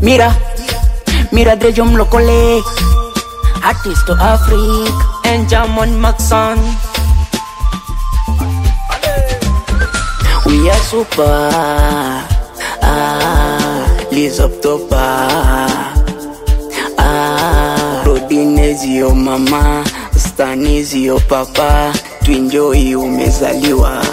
Mira, mira Drejo mlokole Artist to Africa and Jamon Maxon. We are super ah, Liz up to bar ah, Rodinezio mama Stanizio papa Twinjoi umezaliwa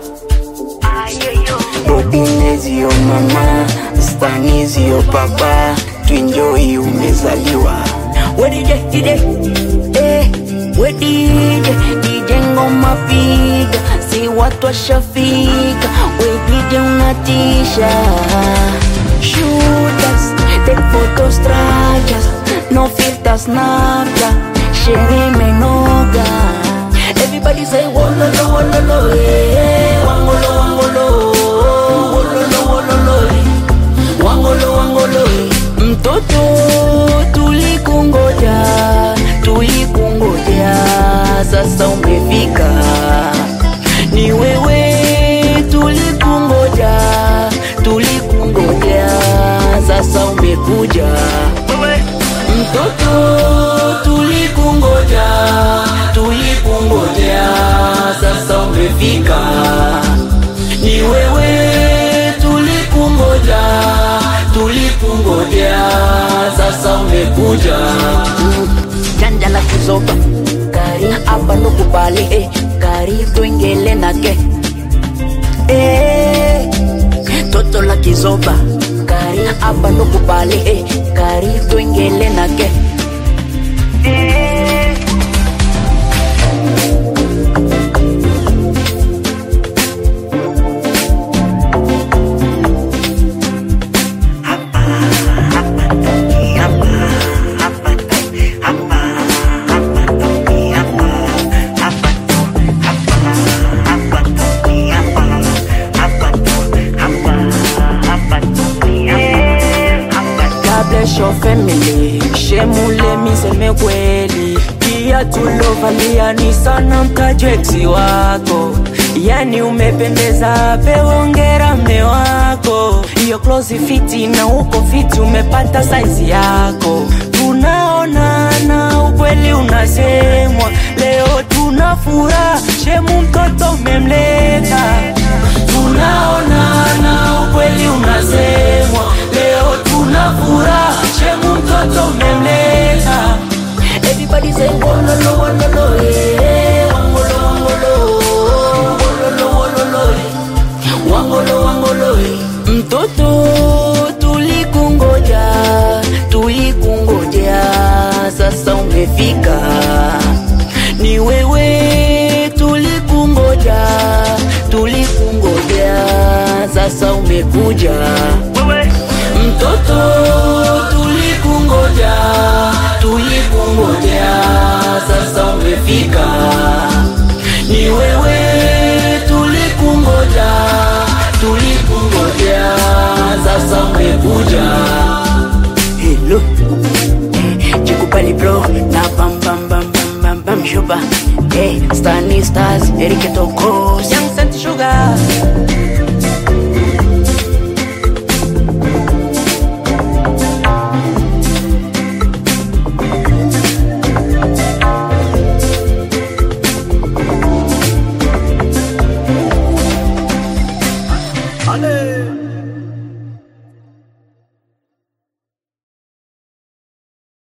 Rodinezio mama Stanizio papa Twinjoi umezaliwa We DJ, DJ eh, we DJ DJ ngoma piga si watu washafika we DJ unatisha Shooters, take photos strikers No filters nafta Shere menoga Everybody say wololo wololo eh Wangolo wangolo Wololo wololo eh Wangolo wangolo eh Mtoto tulikungoja tulikungoja sasa umefika ni wewe tulikungoja tulikungoja sasa umekuja mtoto tulikungoja tulikungoja sasa umefika ni wewe tulikungoja tulikungoja sasa umekuja janja la kuzoba kari apa nukubali eh, kari twingele nake eh, toto la kizoba kari apa nukubali eh, kari twingele nake eh. God bless your family shemule miseme kweli pia tulovalia ni sana mkajweksi wako yani umependeza pewongera mme wako hiyo close fiti na uko fiti umepata saizi yako tunaonana ukweli unasemwa leo tuna furaha shemu mtoto umemleta tunaonana ukweli unasemwa leo tuna furaha shemu mtoto umemleta everybody say wololo wololo eh wangolo wangolo wololo wololo eh wangolo wangolo eh mtoto tulikungoja tulikungoja sasa umefika ni wewe tulikungoja tulikungoja sasa umekuja mtoto tulikungoja tulikungoja sasa umefika ni wewe tulikungoja tulikungoja sasa umekuja hello jikubali bro na bam bam bam bam bam bam shuba hey stani stars erike tokos Young Saint Sugar. Ale.